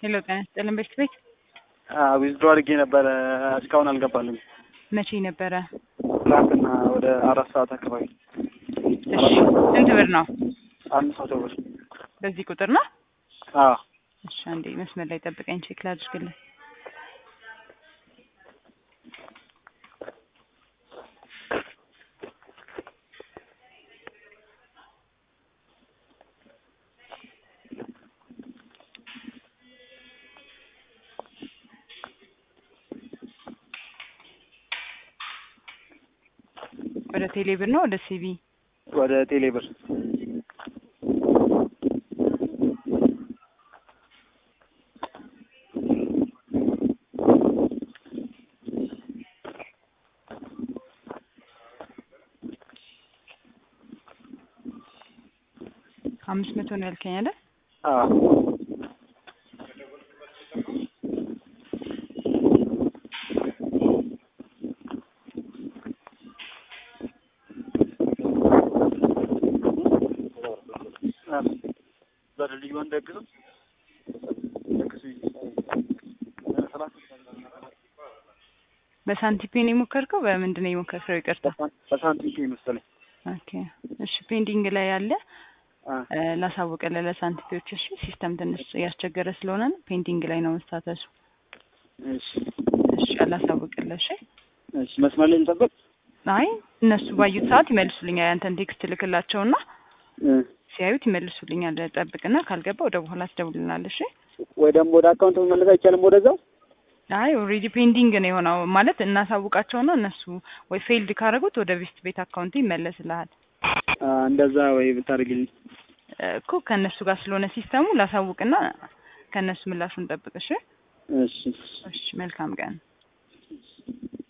ሄሎ ጤና ይስጥልን በሽት ቤት ዊዝድሮ አድርጌ ነበረ እስካሁን አልገባልም። መቼ ነበረ? ትናንትና ወደ አራት ሰዓት አካባቢ እሺ ስንት ብር ነው? አምስት መቶ ብር። በዚህ ቁጥር ነው? አዎ እሺ አንዴ መስመር ላይ ጠብቀኝ ቼክ ላድርግልህ። ወደ ቴሌ ብር ነው ወደ ሲቢ? ወደ ቴሌ ብር። አምስት መቶ ነው ያልከኝ አይደል? አዎ በልዩን ደግሱ ደግሱ በሳንቲፔ ነው የሞከርከው? በምንድን ነው የሞከርከው? ይቅርታ። በሳንቲም ፔ መሰለኝ። ኦኬ እሺ፣ ፔንዲንግ ላይ ያለ አ እ፣ ላሳውቅልህ ለሳንቲፔዎች። እሺ፣ ሲስተም ትንሽ እያስቸገረ ስለሆነ ነው ፔንዲንግ ላይ ነው መስታተሱ። እሺ እሺ፣ አላሳውቅልህ። እሺ። እሺ መስመር ላይ ልጠብቅ። አይ እነሱ ባዩት ሰዓት ይመልሱልኛል። ያንተን ቴክስት ልክላቸውና እ፣ ሲያዩት ይመልሱልኛል። ጠብቅና ካልገባ ወደ በኋላ ትደውልልናለህ። እሺ። ወይ ደግሞ ወደ አካውንት መመለስ አይቻልም ወደዛው? አይ ኦልሬዲ ፔንዲንግ ነው የሆነው ማለት እናሳውቃቸውና እነሱ ወይ ፌልድ ካደረጉት ወደ ቬስት ቤት አካውንት ይመለስልሃል አ፣ እንደዛ ወይ ብታደርግልኝ። እኮ ከእነሱ ጋር ስለሆነ ሲስተሙ ላሳውቅና ከእነሱ ምላሹን ጠብቅ። እሺ። እሺ እሺ መልካም ቀን።